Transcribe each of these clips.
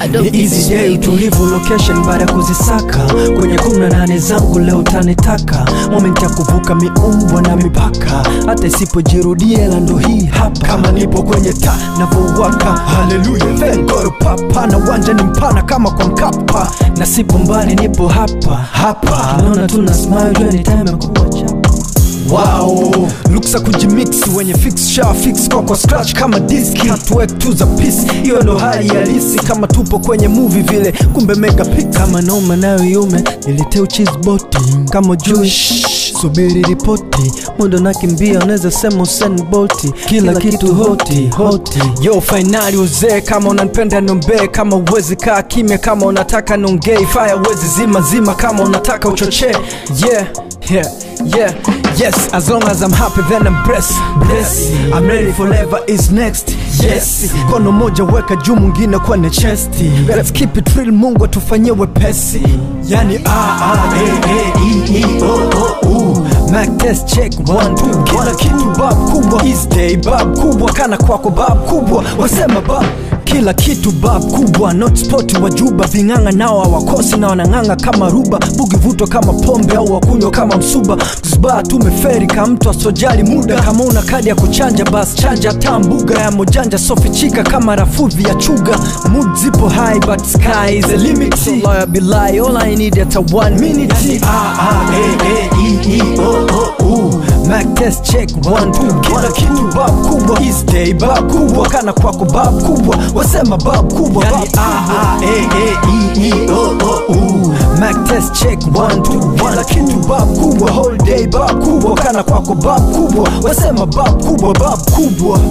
bado Ni easy day utulivu location baada ya kuzisaka kwenye kumi na nane zangu leo tanitaka moment ya kuvuka miumbwa na mipaka hata isipojirudia ila ndo hii hapa kama nipo kwenye ta navowaka haleluya vengoro papa na uwanja ni mpana kama kwa mkapa na sipo mbali nipo hapa hapa naona tuna smile jua ni time ya kuwa chapa Wow, luksa kujimix wenye fix sha fix kwa kwa scratch kama diski hatuwek tu za peace, hiyo ndo hali halisi kama tupo kwenye movie vile, kumbe mega pic kama noma nayo yume niletee cheese boti kama jui subiri ripoti muda nakimbia unaweza sema Usain Bolt kila, kitu hoti hoti yo fainali uzee kama unanipenda nombee kama uwezi kaa kimya kama unataka nongei fire uwezi zima zima kama unataka uchochee yeah yeah yeah yes as long as i'm happy then i'm blessed blessed i'm ready forever is next yes kono moja weka juu mwingine kwenye chesti let's keep it real mungu atufanyie wepesi yani a a e e e e o o u Mac test check one two kila kitu bab kubwa is day bab kubwa kana kwako bab kubwa wasema bab kila kitu bab kubwa not spot wa juba ving'anga nao hawakosi na wanang'anga kama ruba bugi vuto kama pombe au wakunywa kama msuba zba tumeferi ka mtu asojali muda kama una kadi ya kuchanja bas chanja ta mbuga ya mojanja sofichika kama rafudhi ya chuga mood zipo high but sky is the limit so lawyer be lie all i need at a one minute yani, a a e e e e o o u Mac test check one two kila kitu bab kubwa is day bab kubwa kana kwako bab kubwa wasema bab kubwa yani a a e e e e o o u Mac test check one two kila kitu bab kubwa whole day bab kubwa kana kwako bab kubwa wasema bab kubwa bab kubwa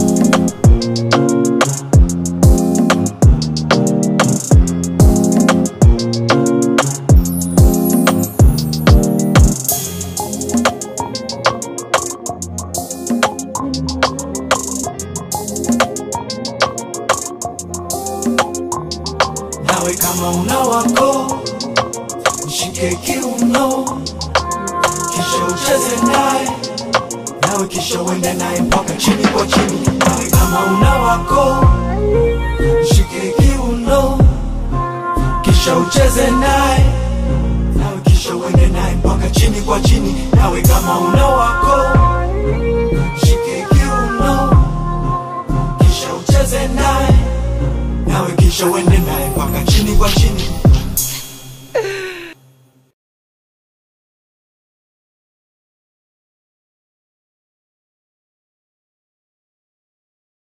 nawe kama una wako mshike kiuno kisha ucheze naye nawe kisha uende naye mpaka chini kwa chini nawe kama una wako mshike kiuno kisha ucheze naye nawe kisha uende naye mpaka chini kwa chini nawe kama una wako mshike kiuno kisha ucheze naye nawe kisha uende naye mpaka chini kwa chini